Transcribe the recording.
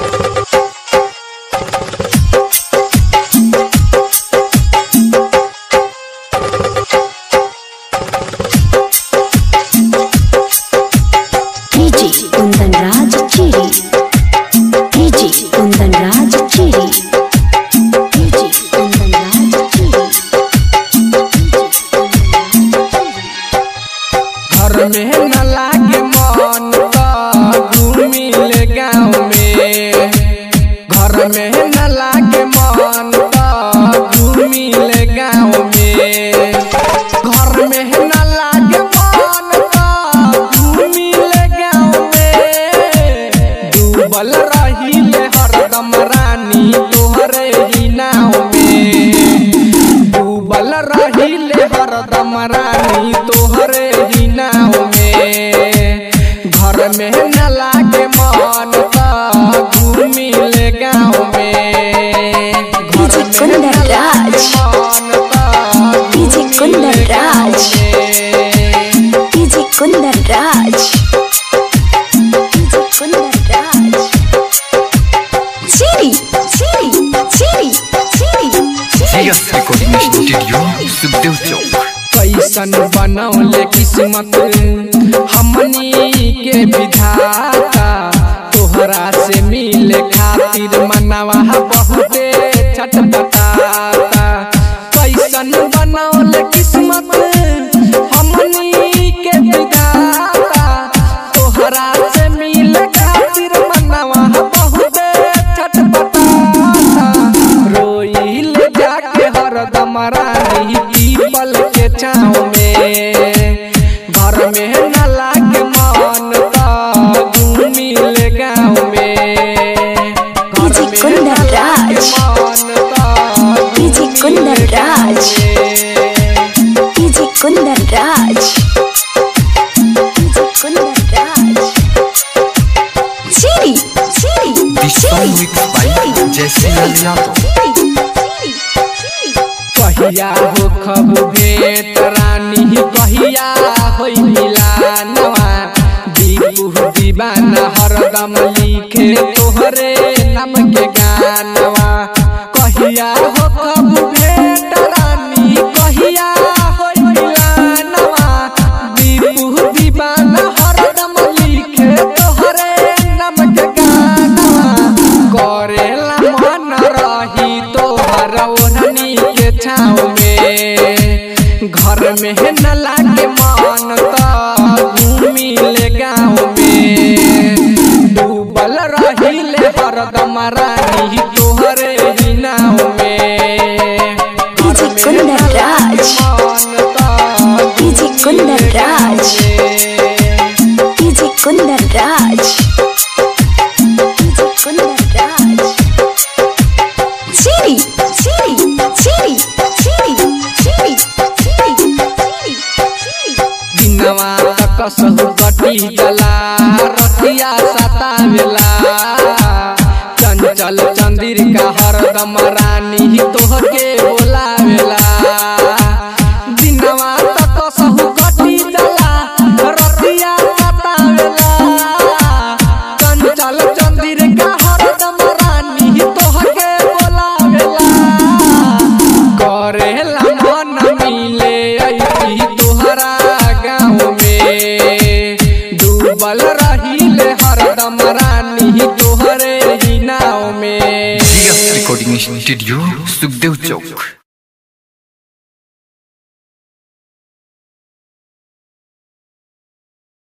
DJ Kundan Raj Chiri. DJ Kundan Raj Chiri. DJ Kundan Raj Chiri. घर में न लागे मन त घूमी ले गाँव में घर में न लागे मन त घूमी ले गाँव में घर में न लागे मन त घूमी ले गाँव में डूबल रही ले हरदम रानी तोहरे ही नाव में डूबल रहिले हरदम रानी तोहरे ही नाव में घर में न लागे मन त घूमी ले गाँव में घर DJ में न कुंदन लागे राज। मन त DJ कुंदन राज। में। DJ Kundan Raj. DJ Kundan Raj. Chiri, Chiri, Chiri, Chiri, Chiri. CS Recording Studio, Sukhdev चौक कैसन बनौले किस्मत हमनी के विधाता तोहरा से मिले खातिर मनवा बहुते छटपटाता कैसन बनौले किस्मत हमनी के विधाता तोहरा से मिले खातिर मनवा बहुते छटपटाता रोइल जाके हरदम रानी पीपल के छाँव में घर में न लागे मन त घूमी ले गाँव में घर DJ में कुंदन न लागे राज। मन त DJ कुंदन राज। में। DJ Kundan Raj. DJ Kundan Raj. Chiri, Chiri, This song mixed by Jesse Lal Yadav. कहिया हो खब भेट रानी कहिया होई मिलानवा दीपू दीवाना हरदम लिखे तोहरे नाम के गानवा कहिया हो खब भेट रानी कहिया होई मिलानवा दीपू दीवाना हरदम लिखे तोहरे नाम के गानवा करेला मन रही तोहर ओढ़नी के छाँव में घर में न लागे मन त घूमी ले गाँव में डूबल रही ले हरदम रानी तोहरे ही नाव में घर DJ में न कुंदन लागे राज। मन त DJ कुंदन राज। में। DJ Kundan Raj. DJ Kundan Raj. Chiri, Chiri, Chiri, Chiri, Chiri, Chiri, Chiri, Chiri. दिनवा तक सहु कटी जला रतिया सतावेला चंचल चंदिर का हरदम रानी तोहके बोलावेला दिनवा तक सहु कटी जला रतिया सतावेला चंचल चंदिर का हरदम रानी तोहके बोलावेला करेला मन मिले ऐसी तोहरा गाँव में डूबल रहीले हरदम रानी तोहरे ही नाव में CS Recording Studio, सुखदेव चौक